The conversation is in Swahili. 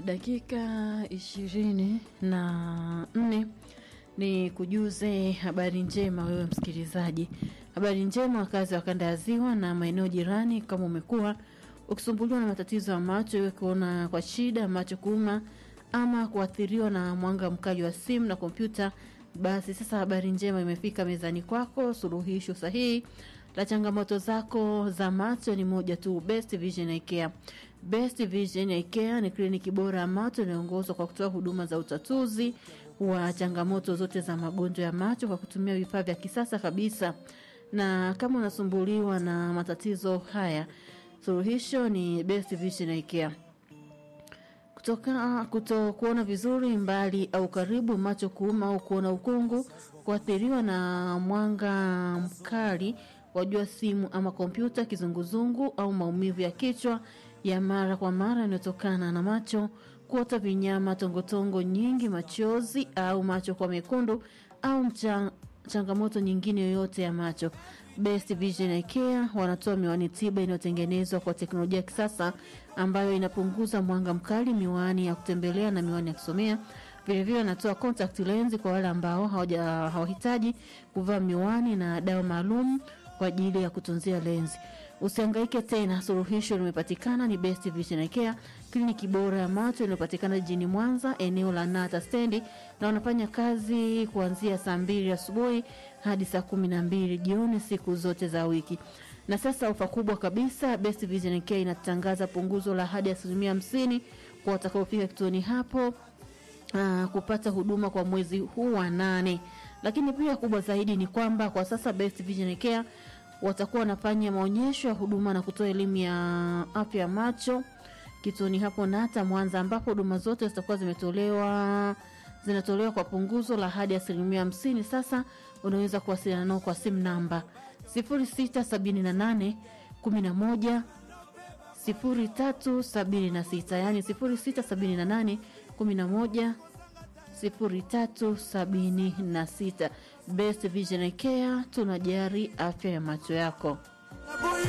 dakika ishirini na nne ni kujuze habari njema wewe msikilizaji. Habari njema wakazi wa kanda ya Ziwa na maeneo jirani, kama umekuwa ukisumbuliwa na matatizo ya macho, iwe kuona kwa shida, macho kuuma ama kuathiriwa na mwanga mkali wa simu na kompyuta, basi sasa habari njema imefika mezani kwako. Suluhisho sahihi la changamoto zako za macho ni moja tu, Best Vision Eye Care. Best Vision Eye Care ni kliniki bora ya macho inayoongozwa kwa kutoa huduma za utatuzi wa changamoto zote za magonjwa ya macho kwa kutumia vifaa vya kisasa kabisa. Na kama unasumbuliwa na matatizo haya, suluhisho ni Best Vision Eye Care kutoka kuto kuona vizuri mbali au karibu, macho kuuma au kuona ukungu, kuathiriwa na mwanga mkali wa jua, simu ama kompyuta, kizunguzungu au maumivu ya kichwa ya mara kwa mara yanayotokana na macho, kuota vinyama, tongotongo nyingi, machozi au macho kwa mekundu au mcha, changamoto nyingine yoyote ya macho. Best Vision Eye Care wanatoa miwani tiba inayotengenezwa kwa teknolojia ya kisasa ambayo inapunguza mwanga mkali, miwani ya kutembelea na miwani ya kusomea. Vilevile wanatoa contact lens kwa wale ambao hawaja hawahitaji kuvaa miwani na dawa maalum kwa ajili ya kutunzia lenzi. Usihangaike tena, suluhisho limepatikana. Ni Best Vision Eye Care, kliniki bora ya macho inayopatikana jijini Mwanza, eneo la Nata stendi, na wanafanya kazi kuanzia saa mbili asubuhi hadi saa kumi na mbili jioni siku zote za wiki. Na sasa ofa kubwa kabisa, Best Vision Eye Care inatangaza punguzo la hadi asilimia hamsini kwa watakaofika kituoni hapo aa, kupata huduma kwa mwezi huu wa nane. Lakini pia kubwa zaidi ni kwamba kwa sasa Best Vision Eye Care watakuwa wanafanya maonyesho ya huduma na kutoa elimu ya afya ya macho kituoni hapo Nata Mwanza, ambapo huduma zote zitakuwa zimetolewa zinatolewa kwa punguzo la hadi asilimia hamsini. Sasa unaweza kuwasiliana nao kwa simu namba 0678 11 0376, yani 0678 11 0376. Best Vision Eye Care tunajari afya ya macho yako.